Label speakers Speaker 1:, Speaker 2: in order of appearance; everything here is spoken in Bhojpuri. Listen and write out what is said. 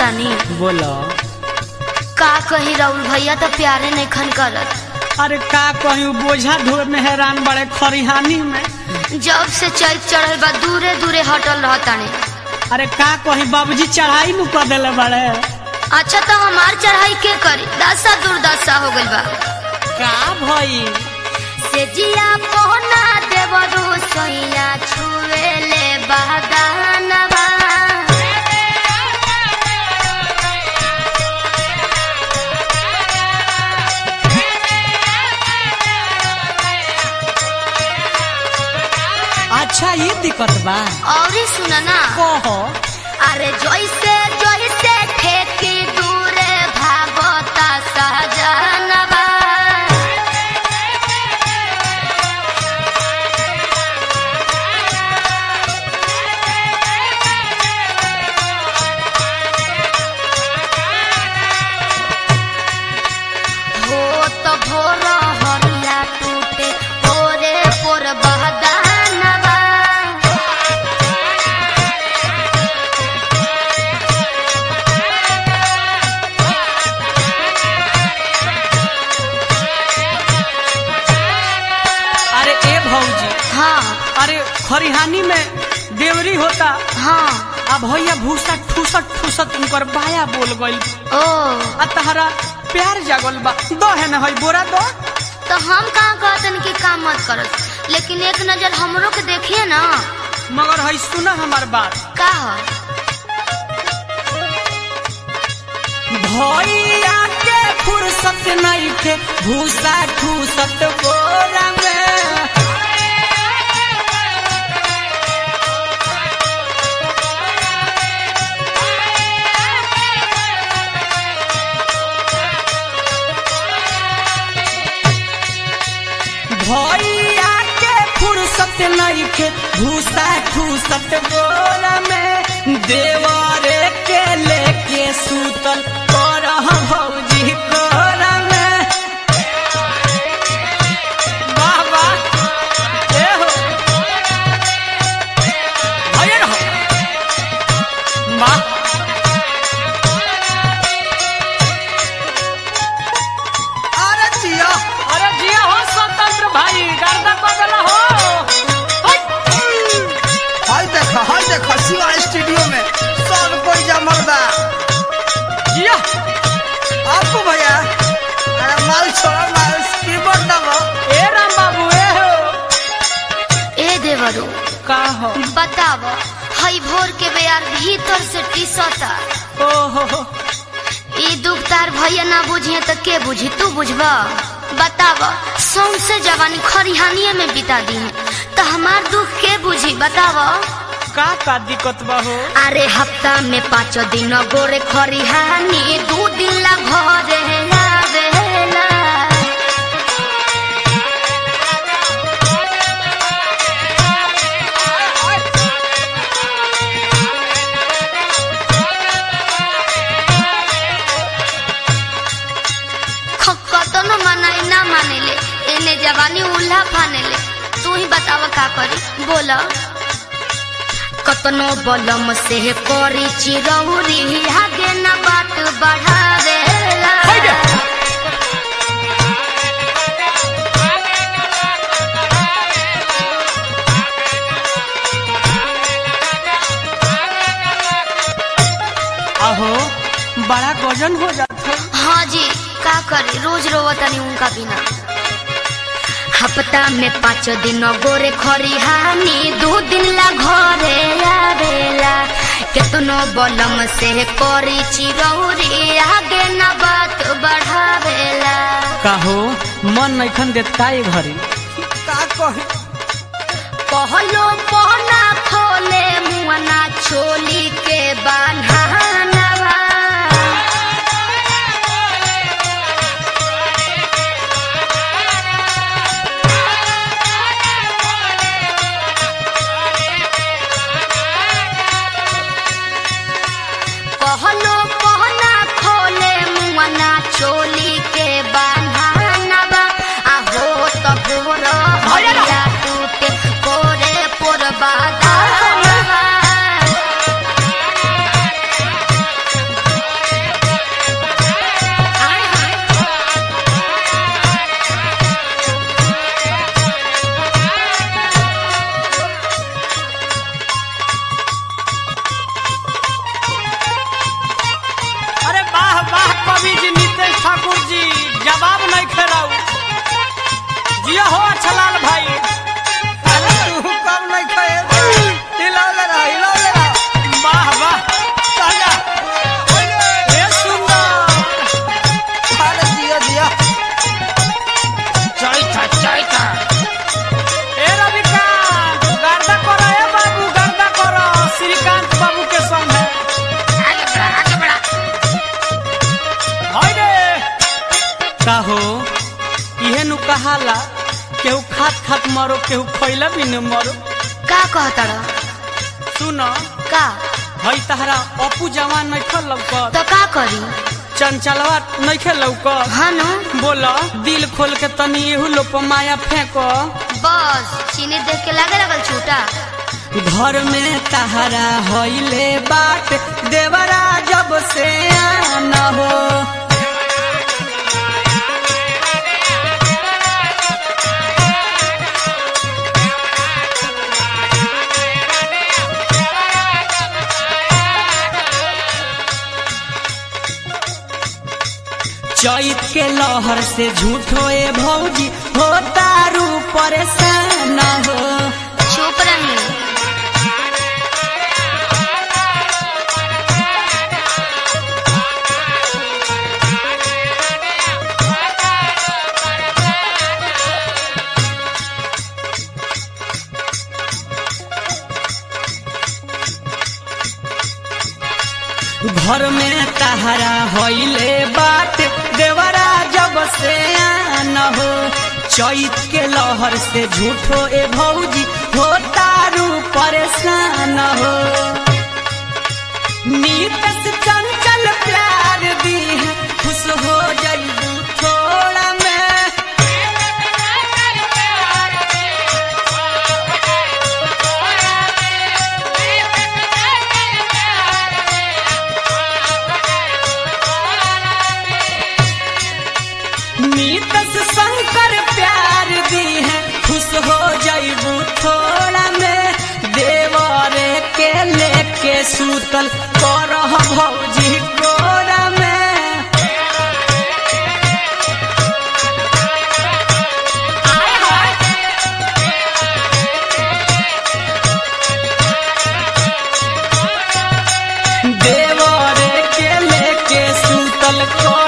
Speaker 1: तानी
Speaker 2: बोलो
Speaker 1: का कही राहुल भैया तो प्यारे नहीं खन करत
Speaker 2: अरे का कहूँ बोझा ढोर में हैरान बड़े खरिहानी में
Speaker 1: जब से चैत चढ़ल बा दूरे दूरे हटल रहताने
Speaker 2: अरे का कहीं बाबूजी चढ़ाई नु कर दिले बड़े
Speaker 1: अच्छा तो हमार चढ़ाई के करी दशा दुर्दशा हो गइल बा
Speaker 2: का भई
Speaker 1: से जिया पहना देवरू सैया छुए ले बहदानवा
Speaker 2: अच्छा ये दिक्कत बा
Speaker 1: और सुना ना
Speaker 2: कहो
Speaker 1: अरे जैसे जैसे ठेकी दूरे भागता सहजनवा हो तो भोर हरिया टूटे पोरे पोर बहदानवा
Speaker 2: अरे ए भौजी
Speaker 1: हाँ
Speaker 2: अरे खरिहानी में देवरी होता
Speaker 1: हाँ
Speaker 2: अब भैया भूसा ठूसत ठूसत उनकर बाया बोल गइल
Speaker 1: ओ
Speaker 2: आ तहरा प्यार जागल बा दो है ना हई बोरा दो
Speaker 1: तो हम कहाँ कहतन कि काम मत करत लेकिन एक नजर हमरो के देखिए ना
Speaker 2: मगर हई सुना हमार बात
Speaker 1: का ह?
Speaker 2: भैया के फुर्सत नहीं थे भूसा ठूसत बोरा में भैया के फुर्सत नहीं थे भूसा ठूसत बोरा में देवरे के लेके सूतल कर भौजी कोरा में वाह वाह ए हो भैया रहो वाह
Speaker 3: अरे जिया
Speaker 2: अरे जिया हो स्वतंत्र भाई गर्दा बदला हो
Speaker 3: हाय देखा हाय देखा शिवा स्टूडियो में सब कोई जमल बा
Speaker 2: जिया
Speaker 3: आपको भैया अरे माल छोड़ा माल कीबोर्ड दबो
Speaker 2: ए राम बाबू ए हो
Speaker 1: ए देवरू
Speaker 2: का हो
Speaker 1: बताव हई भोर के बेयार भीतर से टीसता
Speaker 2: ओ हो हो
Speaker 1: ई दुख तार भैया ना बुझिए तो के बुझी तू बुझबा बताव सौंसे जवानी खरिहानिए में बिता दी है तो हमार दुख के बुझी बताव
Speaker 2: का का दिक्कत बा हो
Speaker 1: अरे हफ्ता में पाँच दिन गोरे खरिहानी दू दिन ला घरे आवेला कतनो मनाई ना मानेले एने जवानी उल्हा फानेले तू ही बताव का करी बोल कतनो बलम से करी चिरौरी आगे न बात बढ़ावेला
Speaker 2: आहो बड़ा गजन हो जाता
Speaker 1: हाँ जी का करे रोज रोवतनी उनका बिना हफ्ता में पाँच दिन गोरे खरिहानी दो दिन ला घरे आवेला केतनो बलम से करी चिरौरी आगे न बात बढ़ावेला
Speaker 2: काहो मन नैखन देता ए घरी
Speaker 3: का कही
Speaker 1: कहलो पहना खोले मुआना छोली के बान्हानवा कहलो पहना खोले मुआना चोली के बान्हानवा आहो तो भोर हरिया टूटे पोरे पोर बादानवा
Speaker 2: जिया हो अच्छा लाल भाई
Speaker 3: अरे तू कम नहीं खाए हिलावले रहा हिलावले रहा
Speaker 2: वाह वाह
Speaker 3: ताजा
Speaker 2: ए सुंदर
Speaker 3: अरे जिया जिया
Speaker 2: चैता चैता ए रविकांत गर्दा करो ए बाबू गर्दा करो श्रीकांत बाबू के संग है
Speaker 1: आगे बढ़ा आगे बढ़ा
Speaker 2: हाय रे का हो इहे नु कहाला केहू खात खात मरो केहू खैला भी न मरो
Speaker 1: का कहतड़
Speaker 2: सुन
Speaker 1: का
Speaker 2: हई तहरा अपू जवान नहीं खल लौकत
Speaker 1: तो का करी
Speaker 2: चंचलवा नहीं खेल लौकत
Speaker 1: हाँ नु
Speaker 2: बोल दिल खोल के तनी एहू लोप माया फेंको
Speaker 1: बस चीनी देख के लागे लगल छूटा
Speaker 2: घर में तहरा हईले बाट देवरा जब से आना हो चैत के लहर से झूठो ए भौजी हो तारू परेशान हो
Speaker 1: चुप रही
Speaker 2: घर में तहरा हईले बात देवरा जब से आन हो चैत के लहर से झूठो ए भौजी हो तारू परेशान हो नीत से चंचल प्यार दी है खुश हो जाइबू थोड़ा में नीत से शंकर प्यार दी है खुश हो जाइबू थोड़ा में देवरे के लेके सूतल करह भौजी कोरा में देवरे के लेके सूतल को